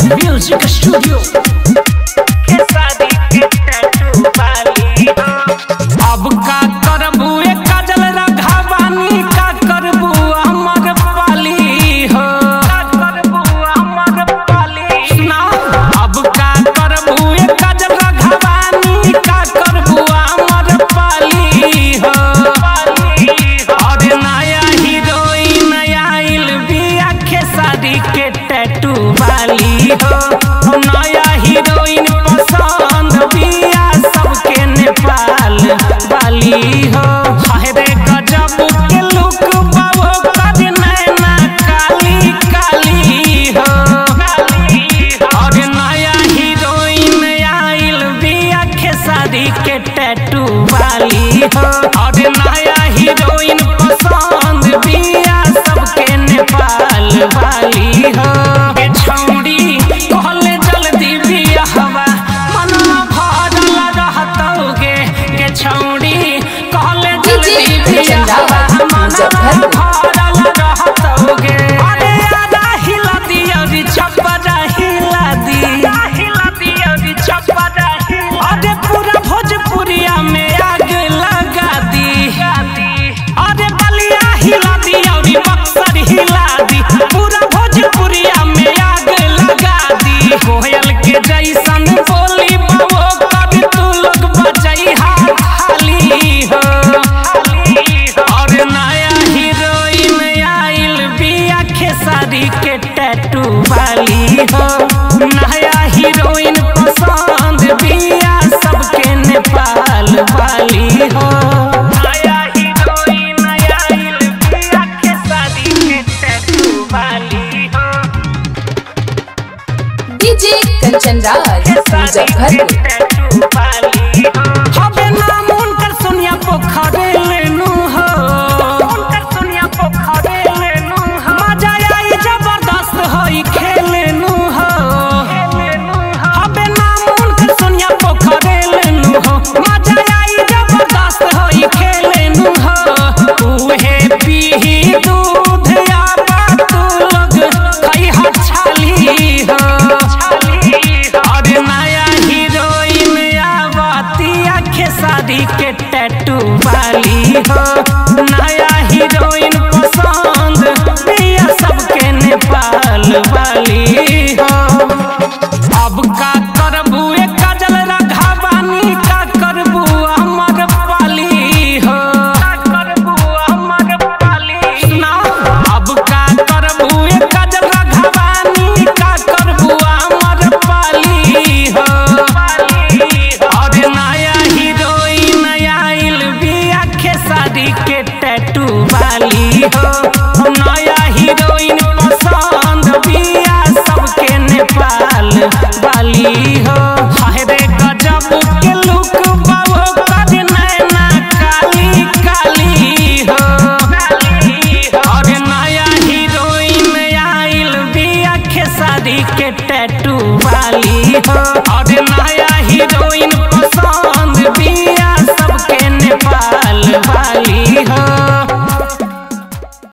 Music Studio. अब का करबू ए काजल रघावानी का करबू हमर पाली हो का करबू हमर पाली सुना अब का करबू ए काजल रघावानी का करबू हमर पाली हो और नया हीरोइन आइल बिया खेसारी के टैटू वाली हो नया हीरोइन पसंद बिया सबके नेपाल वाली हो हाय रे गजब के लुक बाबो कर नैना काली काली हो और नया हीरोइन आइल बिया खेसारी के टैटू वाली हो और नया हीरोइन पसंद बिया सबके नेपाल वाली हो ए छौड़ी कहले जल्दी बिया हवा मनवा भरल रहतौगे के छौड़ी कहले जल्दी बिया हवा मनवा भरल रहतौगे अरे आधा हिला दिया री चप्परा हिला दी हिला दिया री चप्परा हिला अरे पूरा भोजपुरिया में आग लगा दी अरे बलिया हिला दी और बक्सर हिला दी पूरा भोजपुरिया में आग लगा दी कोयल के जैसन बोली बाबो कभी तू लोग बजई हाथ खाली हो और नया हीरोइन आइल बिया खेसारी के टैटू वाली हो नया हीरोइन पसंद बिया सबके नेपाल वाली हो नया हीरोइन आइल बिया खेसारी के टैटू वाली हो डीजे कंचन राज मुजफ्फरपुर हबे नाम उनकर सोनिया पोखरे लेनु हो उनकर सोनिया पोखरे लेनु हो मजा आई जबरदस्त होई खेलेनु हो हबे नाम उनकर सोनिया पोखरे लेनु हो मजा आई जबरदस्त होई खेलेनु हो उहे पीही दूध या तू लोग खई हा छाली हो और नया हीरोइन आवतिया खेसारी के टैटू वाली हो नया हीरोइन पसंद बिया सबके नेपाल वाली हो अब का करबू ए काजल रघावानी का करबू हमर पाली हो का करबू हमर पाली सुना अब का करबू ए काजल रघावानी का करबू हमर पाली हो और नया हीरोइन आइल बिया खेसारी के टैटू वाली हो नया हीरोइन पसंद बिया सबके नेपाल वाली हो हाय रे गजब के लुक बाबो कर नैना काली काली हो और नया हीरोइन आइल बिया खेसारी के टैटू वाली हो